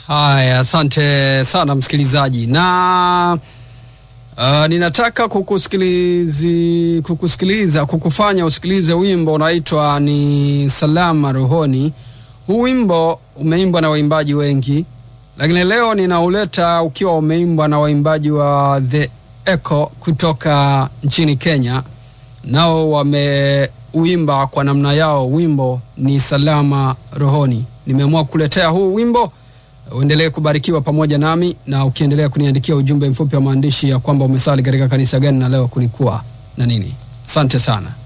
Haya, asante sana msikilizaji, na uh, ninataka kukusikilizi, kukusikiliza kukufanya usikilize wimbo unaitwa ni Salama Rohoni. Huu wimbo umeimbwa na waimbaji wengi, lakini leo ninauleta ukiwa umeimbwa na waimbaji wa The Echo kutoka nchini Kenya, nao wameuimba kwa namna yao. Wimbo ni Salama Rohoni. Nimeamua kukuletea huu wimbo uendelee kubarikiwa pamoja nami, na ukiendelea kuniandikia ujumbe mfupi wa maandishi ya kwamba umesali katika kanisa gani na leo kulikuwa na nini. Asante sana.